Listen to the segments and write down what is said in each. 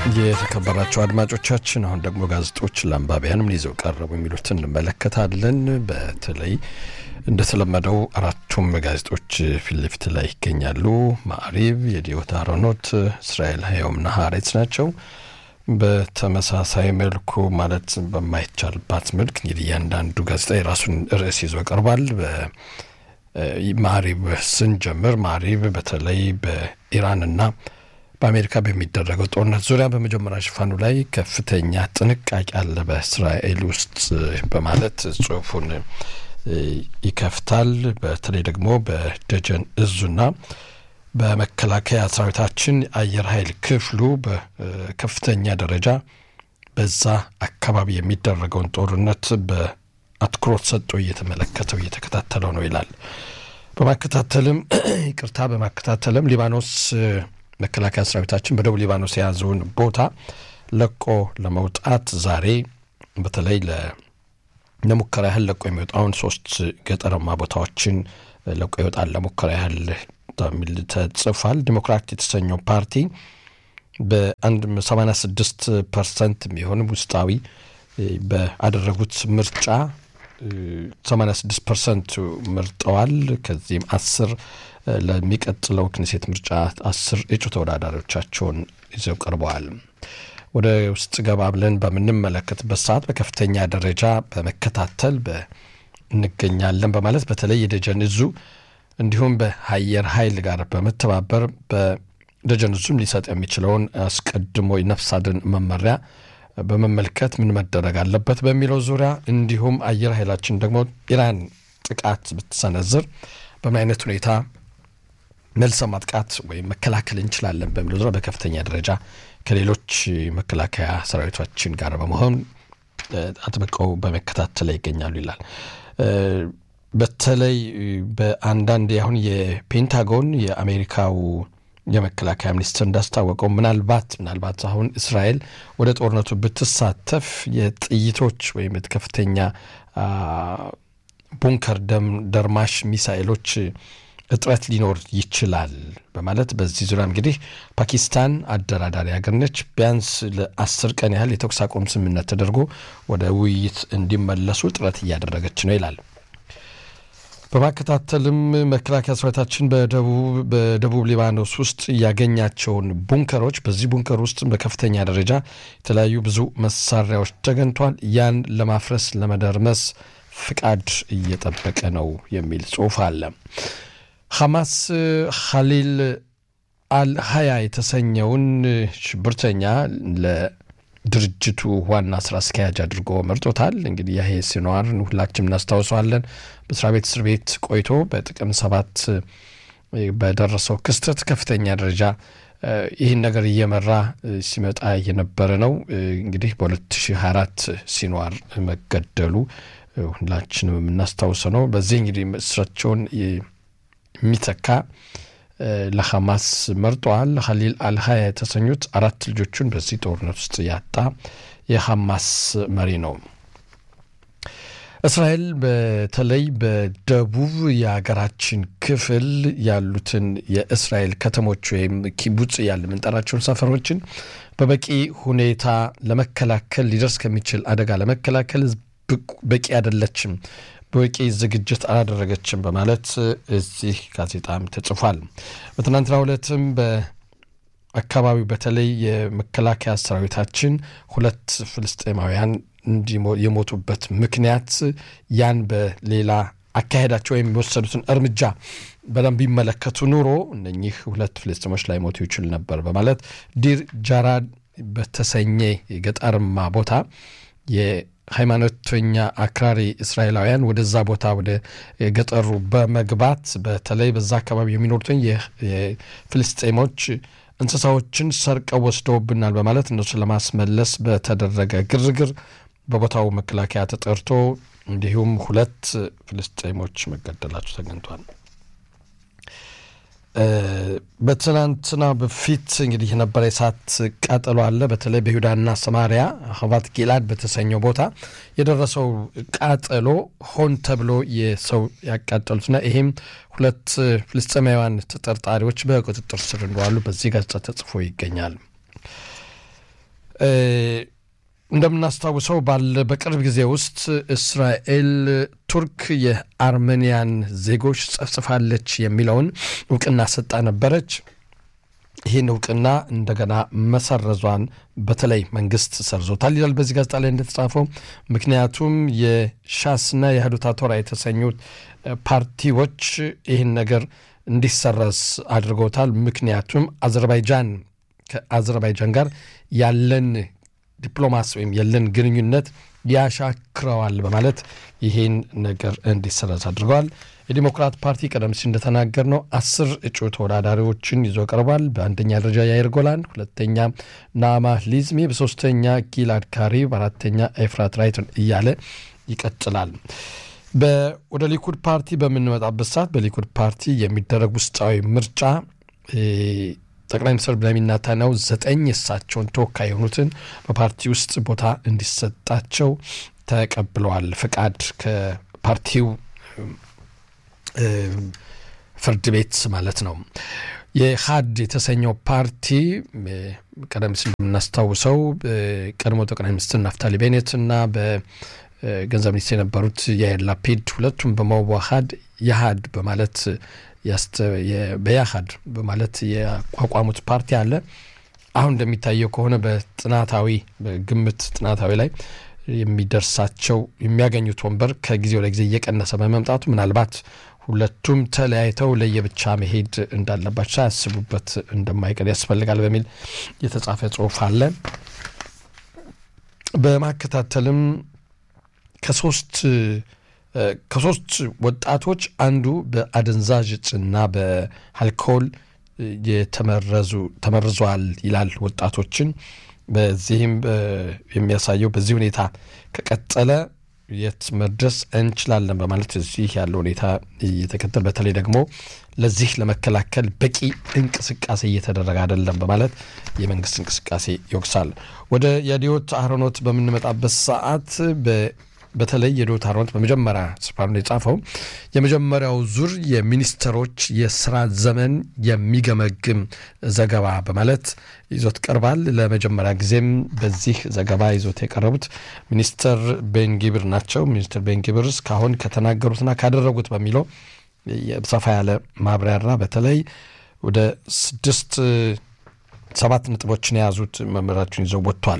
የተከበራቸው አድማጮቻችን አሁን ደግሞ ጋዜጦች ለአንባቢያን ምን ይዘው ቀረቡ የሚሉትን እንመለከታለን። በተለይ እንደተለመደው አራቱም ጋዜጦች ፊት ለፊት ላይ ይገኛሉ። ማዕሪብ፣ የዲዮታ አሮኖት፣ እስራኤል ሀየውምና ሀሬትስ ናቸው። በተመሳሳይ መልኩ ማለት በማይቻልባት መልክ እንግዲህ እያንዳንዱ ጋዜጣ የራሱን ርዕስ ይዞ ቀርቧል። ማዕሪብ ስንጀምር ማዕሪብ በተለይ በኢራንና በአሜሪካ በሚደረገው ጦርነት ዙሪያ በመጀመሪያ ሽፋኑ ላይ ከፍተኛ ጥንቃቄ አለ በእስራኤል ውስጥ በማለት ጽሁፉን ይከፍታል። በተለይ ደግሞ በደጀን እዙና በመከላከያ ሰራዊታችን አየር ኃይል ክፍሉ በከፍተኛ ደረጃ በዛ አካባቢ የሚደረገውን ጦርነት በአትኩሮት ሰጥቶ እየተመለከተው እየተከታተለው ነው ይላል። በማከታተልም ይቅርታ፣ በማከታተልም ሊባኖስ መከላከያ ሰራዊታችን በደቡብ ሊባኖስ የያዘውን ቦታ ለቆ ለመውጣት ዛሬ በተለይ ለሙከራ ያህል ለቆ የሚወጣውን ሶስት ገጠራማ ቦታዎችን ለቆ ይወጣል ለሙከራ ያህል ሚል ተጽፏል። ዲሞክራት የተሰኘው ፓርቲ በአንድ 86 ፐርሰንት የሚሆን ውስጣዊ በአደረጉት ምርጫ 86 ፐርሰንቱ መርጠዋል። ከዚህም አስር ለሚቀጥለው ክኔሴት ምርጫ አስር እጩ ተወዳዳሪዎቻቸውን ይዘው ቀርበዋል። ወደ ውስጥ ገባ ብለን በምንመለከትበት ሰዓት በከፍተኛ ደረጃ በመከታተል እንገኛለን በማለት በተለይ የደጀን እዙ እንዲሁም በአየር ኃይል ጋር በመተባበር በደጀን እዙም ሊሰጥ የሚችለውን አስቀድሞ የነፍስ አድን መመሪያ በመመልከት ምን መደረግ አለበት በሚለው ዙሪያ እንዲሁም አየር ኃይላችን ደግሞ ኢራን ጥቃት ብትሰነዝር በምን አይነት ሁኔታ መልሰ ማጥቃት ወይም መከላከል እንችላለን በሚለው ዙሪያ በከፍተኛ ደረጃ ከሌሎች መከላከያ ሰራዊቶችን ጋር በመሆን አጥብቀው በመከታተል ላይ ይገኛሉ ይላል። በተለይ በአንዳንድ አሁን የፔንታጎን የአሜሪካው የመከላከያ ሚኒስትር እንዳስታወቀው ምናልባት ምናልባት አሁን እስራኤል ወደ ጦርነቱ ብትሳተፍ የጥይቶች ወይም ከፍተኛ ቡንከር ደርማሽ ሚሳኤሎች እጥረት ሊኖር ይችላል በማለት በዚህ ዙሪያ እንግዲህ ፓኪስታን አደራዳሪ ሀገር ነች። ቢያንስ ለአስር ቀን ያህል የተኩስ አቁም ስምምነት ተደርጎ ወደ ውይይት እንዲመለሱ ጥረት እያደረገች ነው ይላል። በማከታተልም መከላከያ ሰራዊታችን በደቡብ ሊባኖስ ውስጥ ያገኛቸውን ቡንከሮች በዚህ ቡንከር ውስጥ በከፍተኛ ደረጃ የተለያዩ ብዙ መሳሪያዎች ተገኝቷል። ያን ለማፍረስ ለመደርመስ ፍቃድ እየጠበቀ ነው የሚል ጽሑፍ አለ። ሐማስ ኻሊል አልሀያ የተሰኘውን ሽብርተኛ ለድርጅቱ ዋና ስራ አስኪያጅ አድርጎ መርጦታል። እንግዲህ ያሄ ሲኗር ሁላችንም እናስታውሰዋለን። በስራ ቤት እስር ቤት ቆይቶ በጥቅም ሰባት በደረሰው ክስተት ከፍተኛ ደረጃ ይህን ነገር እየመራ ሲመጣ የነበረ ነው። እንግዲህ በ2024 ሲኗር መገደሉ ሁላችንም የምናስታውሰው ነው። በዚህ እንግዲህ እስራቸውን የሚተካ ለሐማስ መርጠዋል። ኻሊል አልሀያ የተሰኙት አራት ልጆቹን በዚህ ጦርነት ውስጥ ያጣ የሐማስ መሪ ነው። እስራኤል በተለይ በደቡብ የሀገራችን ክፍል ያሉትን የእስራኤል ከተሞች ወይም ኪቡጽ ያለ የምንጠራቸውን ሰፈሮችን በበቂ ሁኔታ ለመከላከል ሊደርስ ከሚችል አደጋ ለመከላከል በቂ አይደለችም በቂ ዝግጅት አላደረገችም በማለት እዚህ ጋዜጣም ተጽፏል። በትናንትናው ዕለትም በአካባቢው በተለይ የመከላከያ ሰራዊታችን ሁለት ፍልስጤማውያን የሞቱበት ምክንያት ያን በሌላ አካሄዳቸው ወይም የወሰዱትን እርምጃ በደንብ ቢመለከቱ ኑሮ እነኚህ ሁለት ፍልስጤሞች ላይ ሞቱ ይችል ነበር በማለት ዲር ጃራድ በተሰኘ የገጠርማ ቦታ ሃይማኖተኛ አክራሪ እስራኤላውያን ወደዛ ቦታ ወደ ገጠሩ በመግባት በተለይ በዛ አካባቢ የሚኖሩትን የፍልስጤሞች እንስሳዎችን ሰርቀው ወስደውብናል በማለት እነሱ ለማስመለስ በተደረገ ግርግር በቦታው መከላከያ ተጠርቶ እንዲሁም ሁለት ፍልስጤሞች መገደላቸው ተገኝቷል። በትናንትና በፊት እንግዲህ የነበረ የእሳት ቃጠሎ አለ። በተለይ በይሁዳና ሰማሪያ ሀባት ጊላድ በተሰኘው ቦታ የደረሰው ቃጠሎ ሆን ተብሎ የሰው ያቃጠሉትና ይሄም ሁለት ፍልስጤማውያን ተጠርጣሪዎች በቁጥጥር ስር እንደዋሉ በዚህ ጋዜጣ ተጽፎ ይገኛል። እንደምናስታውሰው ባለ በቅርብ ጊዜ ውስጥ እስራኤል ቱርክ የአርሜኒያን ዜጎች ጸፍጽፋለች የሚለውን እውቅና ሰጣ ነበረች። ይህን እውቅና እንደገና መሰረዟን በተለይ መንግስት ሰርዞታል ይላል በዚህ ጋዜጣ ላይ እንደተጻፈው። ምክንያቱም የሻስና የህዱታ ቶራ የተሰኙት ፓርቲዎች ይህን ነገር እንዲሰረዝ አድርገውታል። ምክንያቱም አዘርባይጃን ከአዘርባይጃን ጋር ያለን ዲፕሎማሲ ወይም ያለን ግንኙነት ያሻክረዋል በማለት ይህን ነገር እንዲሰረዝ አድርገዋል። የዲሞክራት ፓርቲ ቀደም ሲል እንደተናገር ነው አስር እጩ ተወዳዳሪዎችን ይዞ ቀርቧል። በአንደኛ ደረጃ ያይር ጎላን፣ ሁለተኛ ናማ ሊዝሚ፣ በሶስተኛ ጊላድ ካሪ፣ በአራተኛ ኤፍራት ራይትን እያለ ይቀጥላል። ወደ ሊኩድ ፓርቲ በምንመጣበት ሰዓት በሊኩድ ፓርቲ የሚደረግ ውስጣዊ ምርጫ ጠቅላይ ሚኒስትር ቤንያሚን ኔታንያሁ ዘጠኝ የእሳቸውን ተወካይ የሆኑትን በፓርቲ ውስጥ ቦታ እንዲሰጣቸው ተቀብለዋል። ፍቃድ ከፓርቲው ፍርድ ቤት ማለት ነው። የሀድ የተሰኘው ፓርቲ ቀደም ሲል እንደምናስታውሰው ቀድሞ ጠቅላይ ሚኒስትር ናፍታሊ ቤኔት እና በገንዘብ ሚኒስትር የነበሩት ያይር ላፒድ ሁለቱም በመዋሃድ የሀድ በማለት በያሃድ በማለት ያቋቋሙት ፓርቲ አለ። አሁን እንደሚታየው ከሆነ በጥናታዊ በግምት ጥናታዊ ላይ የሚደርሳቸው የሚያገኙት ወንበር ከጊዜ ወደ ጊዜ እየቀነሰ በመምጣቱ ምናልባት ሁለቱም ተለያይተው ለየብቻ መሄድ እንዳለባቸው ሳያስቡበት እንደማይቀር ያስፈልጋል በሚል የተጻፈ ጽሑፍ አለ። በማከታተልም ከሶስት ከሶስት ወጣቶች አንዱ በአደንዛዥ እጽና በአልኮል የተመረዙ ተመርዘዋል ይላል ወጣቶችን። በዚህም የሚያሳየው በዚህ ሁኔታ ከቀጠለ የት መድረስ እንችላለን በማለት እዚህ ያለው ሁኔታ እየተከተል በተለይ ደግሞ ለዚህ ለመከላከል በቂ እንቅስቃሴ እየተደረገ አይደለም በማለት የመንግስት እንቅስቃሴ ይወቅሳል። ወደ የዲዮት አህሮኖት በምንመጣበት ሰዓት በተለይ የዶት አሮንት በመጀመሪያ ስፍራ የጻፈው የመጀመሪያው ዙር የሚኒስትሮች የስራ ዘመን የሚገመግም ዘገባ በማለት ይዞት ቀርባል። ለመጀመሪያ ጊዜም በዚህ ዘገባ ይዞት የቀረቡት ሚኒስትር ቤንጊብር ናቸው። ሚኒስትር ቤንጊብር እስካሁን ከተናገሩትና ካደረጉት በሚለው ሰፋ ያለ ማብራሪያ በተለይ ወደ ስድስት ሰባት ነጥቦችን የያዙት መመሪያዎችን ይዘው ወጥቷል።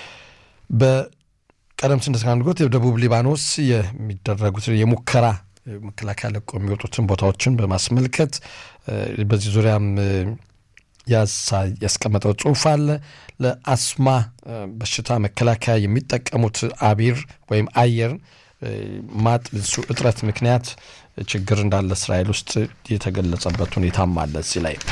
ቀደም ሲል እንደተናገርኩት የደቡብ ሊባኖስ የሚደረጉት የሙከራ መከላከያ ለቆ የሚወጡትን ቦታዎችን በማስመልከት በዚህ ዙሪያም ያስቀመጠው ጽሑፍ አለ። ለአስማ በሽታ መከላከያ የሚጠቀሙት አቢር ወይም አየር ማጥ እሱ እጥረት ምክንያት ችግር እንዳለ እስራኤል ውስጥ የተገለጸበት ሁኔታም አለ እዚህ ላይ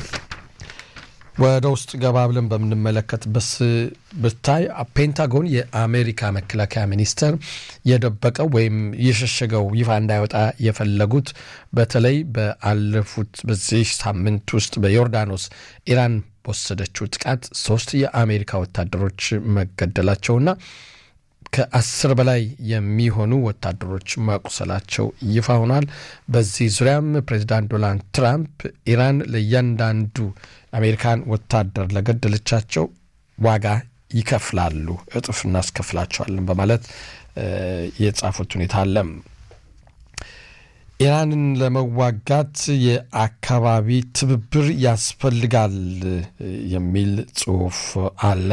ወደ ውስጥ ገባ ብለን በምንመለከትበት ብታይ ፔንታጎን የአሜሪካ መከላከያ ሚኒስቴር የደበቀው ወይም የሸሸገው ይፋ እንዳይወጣ የፈለጉት በተለይ በአለፉት በዚህ ሳምንት ውስጥ በዮርዳኖስ ኢራን በወሰደችው ጥቃት ሶስት የአሜሪካ ወታደሮች መገደላቸውና ከአስር በላይ የሚሆኑ ወታደሮች መቁሰላቸው ይፋ ሆኗል። በዚህ ዙሪያም ፕሬዚዳንት ዶናልድ ትራምፕ ኢራን ለእያንዳንዱ አሜሪካን ወታደር ለገደለቻቸው ዋጋ ይከፍላሉ፣ እጥፍ እናስከፍላቸዋለን በማለት የጻፉት ሁኔታ አለ። ኢራንን ለመዋጋት የአካባቢ ትብብር ያስፈልጋል የሚል ጽሑፍ አለ።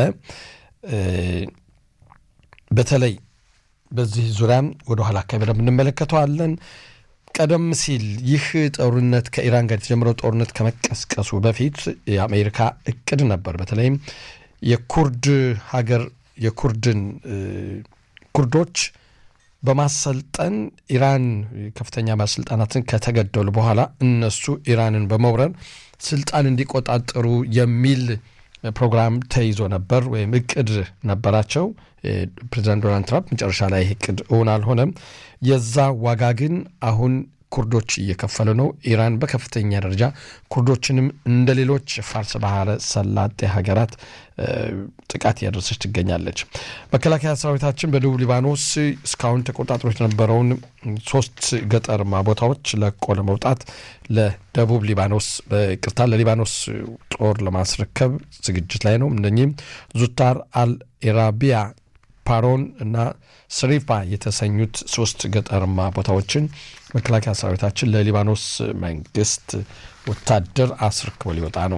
በተለይ በዚህ ዙሪያም ወደ ኋላ አካባቢ እንመለከተዋለን። ቀደም ሲል ይህ ጦርነት ከኢራን ጋር የተጀመረው ጦርነት ከመቀስቀሱ በፊት የአሜሪካ እቅድ ነበር። በተለይም የኩርድ ሀገር የኩርድን ኩርዶች በማሰልጠን ኢራን ከፍተኛ ባለስልጣናትን ከተገደሉ በኋላ እነሱ ኢራንን በመውረር ስልጣን እንዲቆጣጠሩ የሚል ፕሮግራም ተይዞ ነበር ወይም እቅድ ነበራቸው። ፕሬዚዳንት ዶናልድ ትራምፕ መጨረሻ ላይ ይህ እቅድ እውን አልሆነም። የዛ ዋጋ ግን አሁን ኩርዶች እየከፈሉ ነው። ኢራን በከፍተኛ ደረጃ ኩርዶችንም እንደ ሌሎች ፋርስ ባህረ ሰላጤ ሀገራት ጥቃት እያደረሰች ትገኛለች። መከላከያ ሰራዊታችን በደቡብ ሊባኖስ እስካሁን ተቆጣጥሮች የነበረውን ሶስት ገጠርማ ቦታዎች ለቆ ለመውጣት ለደቡብ ሊባኖስ ቅርታ ለሊባኖስ ጦር ለማስረከብ ዝግጅት ላይ ነው። እነኚህም ዙታር አልኢራቢያ ፓሮን እና ስሪፋ የተሰኙት ሶስት ገጠርማ ቦታዎችን መከላከያ ሰራዊታችን ለሊባኖስ መንግስት ወታደር አስረክቦ ሊወጣ ነው።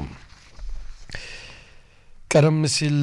ቀደም ሲል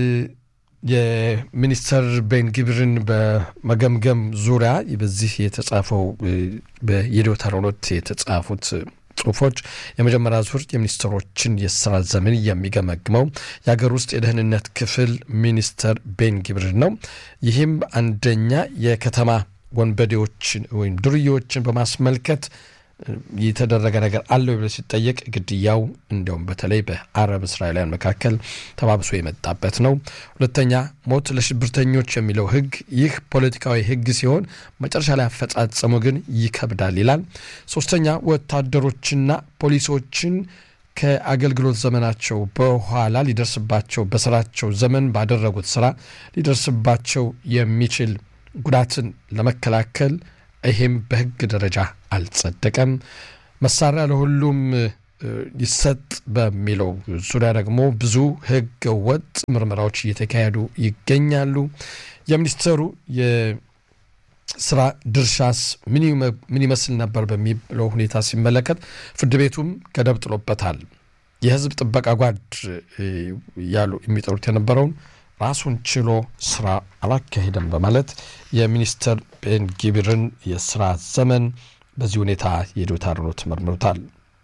የሚኒስተር ቤን ጊብርን በመገምገም ዙሪያ በዚህ የተጻፈው በየዶታ ሮኖት የተጻፉት ጽሁፎች የመጀመሪያ ዙር የሚኒስትሮችን የስራ ዘመን የሚገመግመው የሀገር ውስጥ የደህንነት ክፍል ሚኒስተር ቤን ጊብርን ነው። ይህም አንደኛ የከተማ ወንበዴዎችን ወይም ዱርዬዎችን በማስመልከት የተደረገ ነገር አለ ብሎ ሲጠየቅ ግድያው እንዲያውም በተለይ በአረብ እስራኤላውያን መካከል ተባብሶ የመጣበት ነው። ሁለተኛ ሞት ለሽብርተኞች የሚለው ህግ ይህ ፖለቲካዊ ህግ ሲሆን መጨረሻ ላይ አፈጻጸሙ ግን ይከብዳል ይላል። ሶስተኛ ወታደሮችና ፖሊሶችን ከአገልግሎት ዘመናቸው በኋላ ሊደርስባቸው በስራቸው ዘመን ባደረጉት ስራ ሊደርስባቸው የሚችል ጉዳትን ለመከላከል ይሄም በህግ ደረጃ አልጸደቀም። መሳሪያ ለሁሉም ይሰጥ በሚለው ዙሪያ ደግሞ ብዙ ህገ ወጥ ምርመራዎች እየተካሄዱ ይገኛሉ። የሚኒስተሩ የስራ ድርሻስ ምን ይመስል ነበር በሚለው ሁኔታ ሲመለከት ፍርድ ቤቱም ገደብ ጥሎበታል። የህዝብ ጥበቃ ጓድ ያሉ የሚጠሩት የነበረውን ራሱን ችሎ ስራ አላካሄደም በማለት የሚኒስተር ቤን ጊብርን የስራ ዘመን በዚህ ሁኔታ የዶታ ሮኖት መርምሮታል።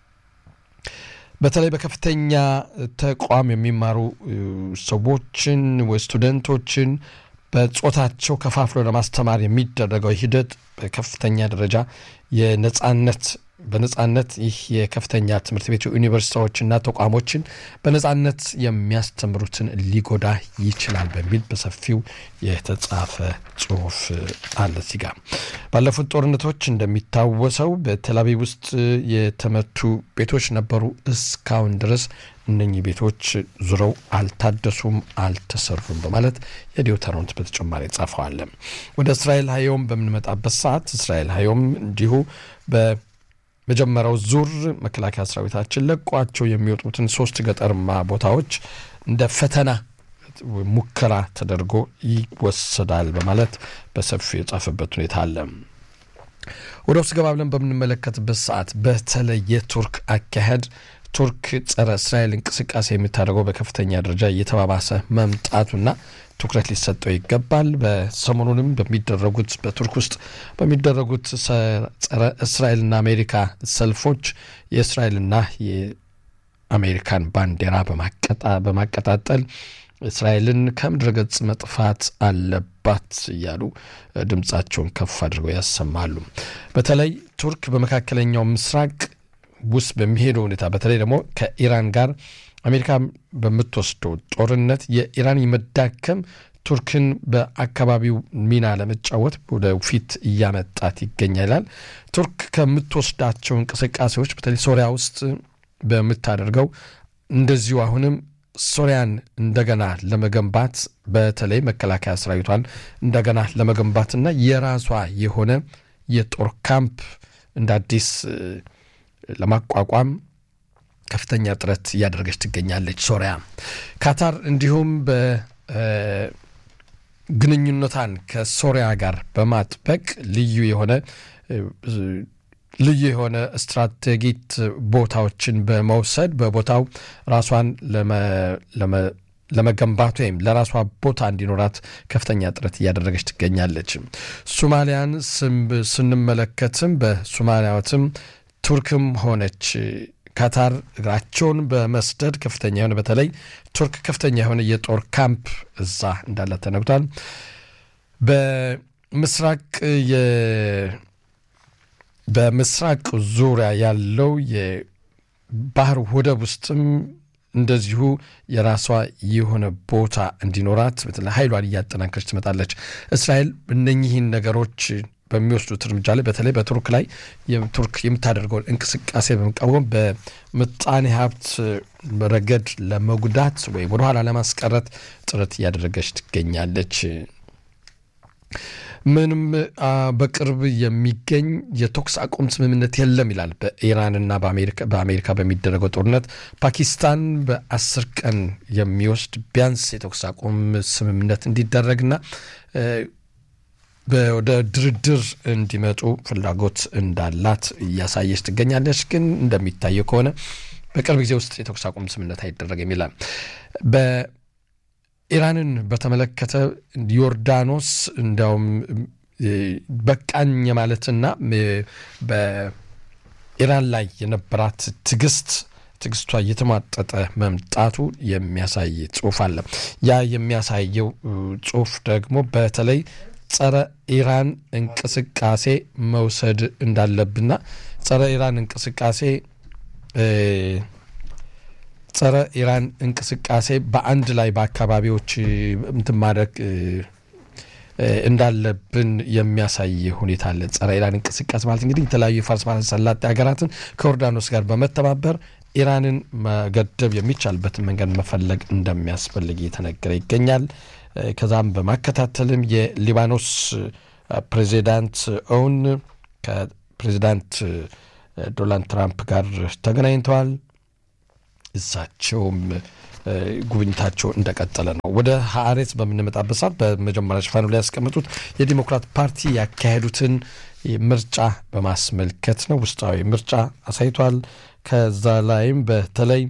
በተለይ በከፍተኛ ተቋም የሚማሩ ሰዎችን ወይ ስቱደንቶችን በጾታቸው ከፋፍሎ ለማስተማር የሚደረገው ሂደት በከፍተኛ ደረጃ የነጻነት በነጻነት ይህ የከፍተኛ ትምህርት ቤት ዩኒቨርሲቲዎችና ተቋሞችን በነጻነት የሚያስተምሩትን ሊጎዳ ይችላል በሚል በሰፊው የተጻፈ ጽሁፍ አለ። እዚህ ጋር ባለፉት ጦርነቶች እንደሚታወሰው በቴልአቪቭ ውስጥ የተመቱ ቤቶች ነበሩ። እስካሁን ድረስ እነኚህ ቤቶች ዙረው አልታደሱም፣ አልተሰሩም በማለት የዲዮተሮንት በተጨማሪ ጻፈዋል። ወደ እስራኤል ሀዮም በምንመጣበት ሰዓት እስራኤል ሀዮም እንዲሁ በ መጀመሪያው ዙር መከላከያ ሰራዊታችን ለቋቸው የሚወጡትን ሶስት ገጠርማ ቦታዎች እንደ ፈተና ሙከራ ተደርጎ ይወሰዳል በማለት በሰፊው የጻፈበት ሁኔታ አለ። ወደ ውስጥ ገባ ብለን በምንመለከትበት ሰዓት በተለይ የቱርክ አካሄድ ቱርክ ጸረ እስራኤል እንቅስቃሴ የምታደርገው በከፍተኛ ደረጃ እየተባባሰ መምጣቱና ትኩረት ሊሰጠው ይገባል። በሰሞኑንም በሚደረጉት በቱርክ ውስጥ በሚደረጉት ጸረ እስራኤልና አሜሪካ ሰልፎች የእስራኤልና የአሜሪካን ባንዲራ በማቀጣጠል እስራኤልን ከምድረ ገጽ መጥፋት አለባት እያሉ ድምፃቸውን ከፍ አድርገው ያሰማሉ። በተለይ ቱርክ በመካከለኛው ምስራቅ ውስጥ በሚሄደው ሁኔታ በተለይ ደግሞ ከኢራን ጋር አሜሪካ በምትወስደው ጦርነት የኢራን መዳከም ቱርክን በአካባቢው ሚና ለመጫወት ወደ ፊት እያመጣት ይገኛል። ቱርክ ከምትወስዳቸው እንቅስቃሴዎች በተለይ ሶሪያ ውስጥ በምታደርገው እንደዚሁ አሁንም ሶሪያን እንደገና ለመገንባት በተለይ መከላከያ ሰራዊቷን እንደገና ለመገንባትና የራሷ የሆነ የጦር ካምፕ እንደ አዲስ ለማቋቋም ከፍተኛ ጥረት እያደረገች ትገኛለች ሶሪያ። ካታር እንዲሁም በግንኙነቷን ከሶሪያ ጋር በማጥበቅ ልዩ የሆነ ልዩ የሆነ ስትራቴጊት ቦታዎችን በመውሰድ በቦታው ራሷን ለመገንባት ወይም ለራሷ ቦታ እንዲኖራት ከፍተኛ ጥረት እያደረገች ትገኛለች። ሶማሊያን ስንመለከትም በሶማሊያትም ቱርክም ሆነች ካታር እግራቸውን በመስደድ ከፍተኛ የሆነ በተለይ ቱርክ ከፍተኛ የሆነ የጦር ካምፕ እዛ እንዳለ ተነግቷል። በምስራቅ በምስራቅ ዙሪያ ያለው የባህር ወደብ ውስጥም እንደዚሁ የራሷ የሆነ ቦታ እንዲኖራት በተለይ ኃይሏን እያጠናከረች ትመጣለች። እስራኤል እነኚህን ነገሮች በሚወስዱት እርምጃ ላይ በተለይ በቱርክ ላይ ቱርክ የምታደርገውን እንቅስቃሴ በመቃወም በምጣኔ ሀብት ረገድ ለመጉዳት ወይም ወደኋላ ለማስቀረት ጥረት እያደረገች ትገኛለች። ምንም በቅርብ የሚገኝ የተኩስ አቁም ስምምነት የለም ይላል። በኢራንና በአሜሪካ በሚደረገው ጦርነት ፓኪስታን በአስር ቀን የሚወስድ ቢያንስ የተኩስ አቁም ስምምነት እንዲደረግና ወደ ድርድር እንዲመጡ ፍላጎት እንዳላት እያሳየች ትገኛለች። ግን እንደሚታየው ከሆነ በቅርብ ጊዜ ውስጥ የተኩስ አቁም ስምምነት አይደረግም ይላል። ኢራንን በተመለከተ ዮርዳኖስ እንዲያውም በቃኝ የማለትና በኢራን ላይ የነበራት ትዕግስት ትዕግስቷ እየተሟጠጠ መምጣቱ የሚያሳይ ጽሁፍ አለ። ያ የሚያሳየው ጽሁፍ ደግሞ በተለይ ጸረ ኢራን እንቅስቃሴ መውሰድ እንዳለብና ጸረ ኢራን እንቅስቃሴ ጸረ ኢራን እንቅስቃሴ በአንድ ላይ በአካባቢዎች እንትን ማድረግ እንዳለብን የሚያሳይ ሁኔታ አለ። ጸረ ኢራን እንቅስቃሴ ማለት እንግዲህ የተለያዩ የፋርስ ባህረ ሰላጤ ሀገራትን ከዮርዳኖስ ጋር በመተባበር ኢራንን መገደብ የሚቻልበትን መንገድ መፈለግ እንደሚያስፈልግ እየተነገረ ይገኛል። ከዛም በማከታተልም የሊባኖስ ፕሬዚዳንት ኦውን ከፕሬዚዳንት ዶናልድ ትራምፕ ጋር ተገናኝተዋል። እሳቸውም ጉብኝታቸው እንደቀጠለ ነው። ወደ ሀሬት በምንመጣበት ሰዓት በመጀመሪያ ሽፋኑ ላይ ያስቀመጡት የዲሞክራት ፓርቲ ያካሄዱትን ምርጫ በማስመልከት ነው። ውስጣዊ ምርጫ አሳይቷል። ከዛ ላይም በተለይ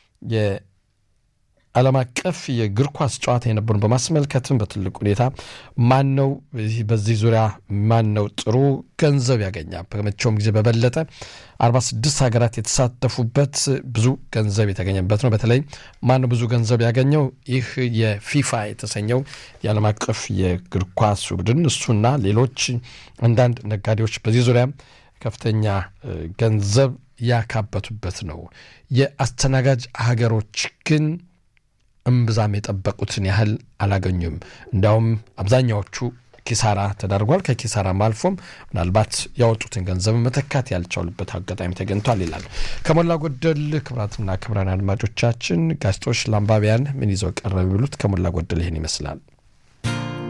ዓለም አቀፍ የእግር ኳስ ጨዋታ የነበሩን በማስመልከትም በትልቅ ሁኔታ ማን ነው በዚህ ዙሪያ ማን ነው ጥሩ ገንዘብ ያገኛል? ከመቼውም ጊዜ በበለጠ 46 ሀገራት የተሳተፉበት ብዙ ገንዘብ የተገኘበት ነው። በተለይ ማን ነው ብዙ ገንዘብ ያገኘው? ይህ የፊፋ የተሰኘው የዓለም አቀፍ የእግር ኳስ ቡድን እሱና ሌሎች አንዳንድ ነጋዴዎች በዚህ ዙሪያ ከፍተኛ ገንዘብ ያካበቱበት ነው። የአስተናጋጅ ሀገሮች ግን እምብዛም የጠበቁትን ያህል አላገኙም። እንዲያውም አብዛኛዎቹ ኪሳራ ተዳርጓል። ከኪሳራም አልፎም ምናልባት ያወጡትን ገንዘብ መተካት ያልቻሉበት አጋጣሚ ተገኝቷል ይላል። ከሞላ ጎደል ክቡራትና ክቡራን አድማጮቻችን ጋዜጦች ለአንባቢያን ምን ይዘው ቀረብ የሚሉት ከሞላ ጎደል ይህን ይመስላል።